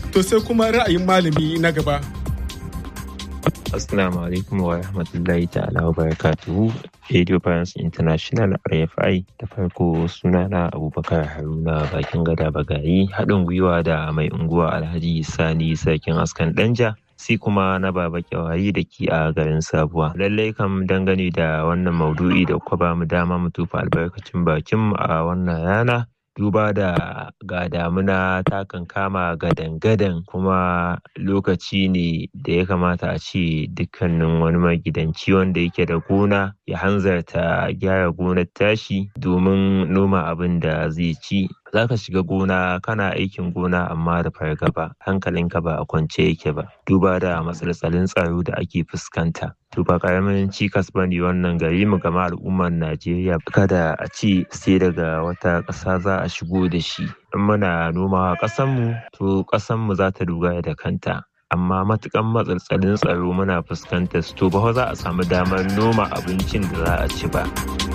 To sai kuma ra'ayin malami na gaba. Assalamu alaikum wa rahmatullahi ta'ala wa barakatuhu. Radio France International RFI da farko sunana Abubakar Haruna bakin gada bagayi haɗin gwiwa da mai unguwa Alhaji Sani Sarkin Askan Danja. sai kuma na baba kyawayi da ke a garin sabuwa lallai kam dangane da wannan maudu'i da kuka ba mu dama mu tufa albarkacin bakin a wannan rana duba da ga damuna ta kan kama gadan-gadan kuma lokaci ne da ya kamata a ce dukkanin wani magidanci wanda yake da gona ya hanzarta gyara gonar tashi domin noma abin da zai ci za ka shiga gona kana aikin gona amma da fargaba hankalinka ba a kwance yake ba duba da matsaltsalin tsaro da ake fuskanta to ba karamin cikas ba ne wannan gari mu gama al'ummar najeriya kada a ce sai daga wata ƙasa za a shigo da shi in muna nomawa ƙasanmu to ƙasanmu za ta dogara da kanta amma matukan matsaltsalin tsaro muna fuskantar su to ba za a samu damar noma abincin da za a ci ba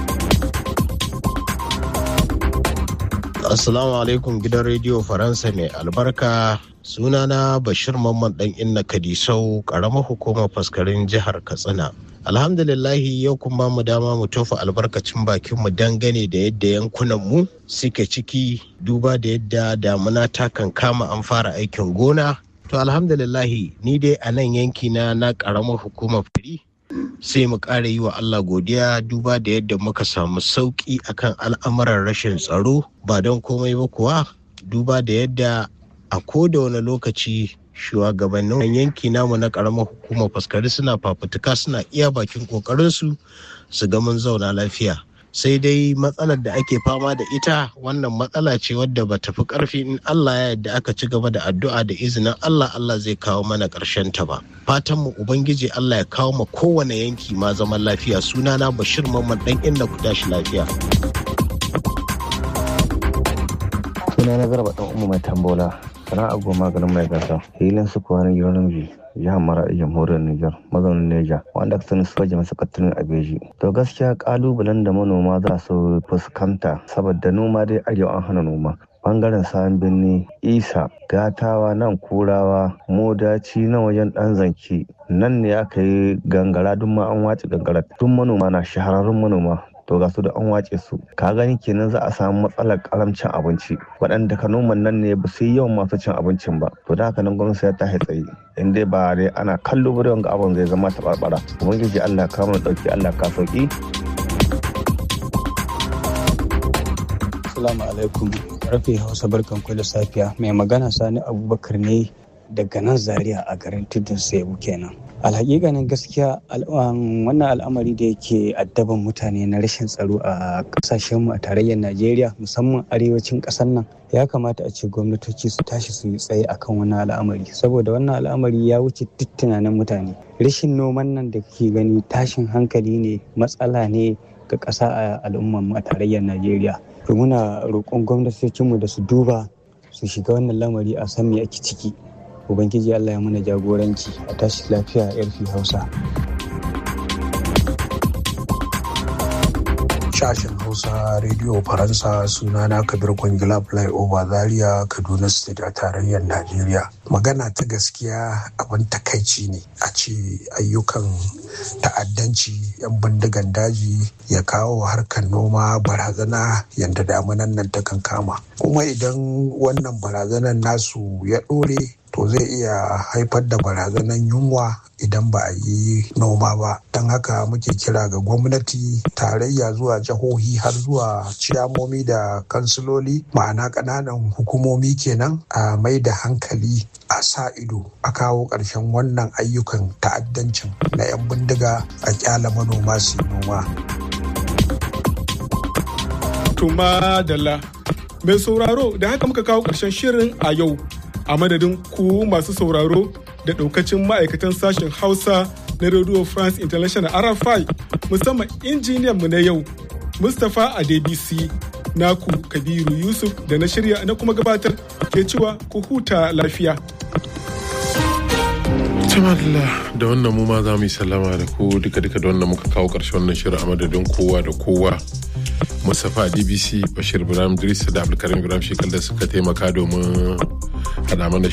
Assalamu alaikum gidan rediyo Faransa mai albarka sunana Bashir Mamman dan Inna Kadisau karamar hukumar faskarin jihar Katsina. Alhamdulillahi yau kuma mu dama mu tofa albarkacin bakin mu dangane da yadda yankunan mu suke ciki duba da yadda damuna ta kan kama an fara aikin gona. To alhamdulillahi ni dai a nan yanki na na karamar hukumar fari sai mu ƙara yi wa Allah godiya duba da yadda muka samu sauƙi akan al'amuran rashin tsaro ba don komai ba kuwa duba da yadda a koda wani lokaci shugabannin yanki namu na ƙaramar hukumar faskari suna fafutuka suna iya bakin ƙoƙarinsu su ga mun zauna lafiya sai dai matsalar da ake fama da ita wannan matsala ce wadda ba tafi karfi in Allah ya yadda aka ci gaba da addu'a da izinin Allah Allah zai kawo mana ƙarshen ta ba fatan mu ubangiji Allah ya kawo ma kowane yanki ma zaman lafiya sunana Bashir Mamman dan inda ku tashi lafiya sunana Garba dan Umma mai tambola sana'a goma garin mai gasa hilin su kuwa na Yoruba jihar Maradi jamhuriyar Nijar mazaunin Neja wanda aka sani soja masu kattunin Abeji. To gaskiya kalubalen da manoma za su fuskanta saboda noma dai arewa an hana noma. Bangaren sayan birni isa gatawa nan kurawa modaci na wajen dan zanki nan ne aka yi gangara duk ma an wace gangara duk manoma na shahararrun manoma to ga su da an wace su ka gani kenan za a samu matsalar karamcin abinci waɗanda ka noman nan ne ba su yi yawan masu cin abincin ba to da haka nan gwamnati ya ta tsaye in dai ba dai ana kallo ba ga abin zai zama taɓarɓara ubangiji allah ka mana ɗauki allah ka sauki. Assalamu alaikum rafi hausa barkan da safiya mai magana sani abubakar ne daga nan zaria a garin tudun sebu kenan alhaƙiƙanin gaskiya wannan al'amari da yake addaban mutane na rashin tsaro a ƙasashenmu a tarayyar najeriya musamman arewacin ƙasar nan ya kamata a ce gwamnatoci su tashi su yi tsaye akan wannan al'amari saboda wannan al'amari ya wuce duk tunanin mutane rashin noman nan da kake gani tashin hankali ne matsala ne ga ƙasa a al'ummarmu a tarayyar najeriya to muna roƙon gwamnatocinmu da su duba su shiga wannan lamari a san me ake ciki ubangiji allah ya mana jagoranci a tashi lafiya yarfi hausa sashen hausa rediyo faransa sunana kabir kwangila flyover zaria kaduna state a tarayyar najeriya magana ta gaskiya abin takaici ne a ce ayyukan ta'addanci yan bindigan daji ya kawo harkar noma barazana yadda damunan nan ta kan kama kuma idan wannan barazanan nasu ya ɗore to zai iya haifar da barazanan yunwa idan ba a yi noma ba don haka muke kira ga gwamnati tarayya zuwa jihohi har zuwa ciyamomi da kansiloli ma'ana ƙananan hukumomi kenan a mai da hankali a sa ido a kawo ƙarshen wannan ayyukan ta'addancin na 'yan bindiga a kyala manoma su noma. Tuma Dalla. Mai sauraro da haka muka kawo ƙarshen shirin a yau a madadin ku masu sauraro da ɗaukacin ma'aikatan sashen Hausa na Radio France International RFI musamman injiniyan mu na yau Mustapha Adebisi naku Kabiru Yusuf da na shirya na kuma gabatar ke cewa ku huta lafiya. Tamadala da wannan mu ma za mu yi sallama da ku duka duka da wannan muka kawo ƙarshen wannan shirin a madadin kowa da kowa. Mustapha DBC Bashir Ibrahim Idris da Abdulkarim Ibrahim Shekal da suka taimaka domin haɗa mana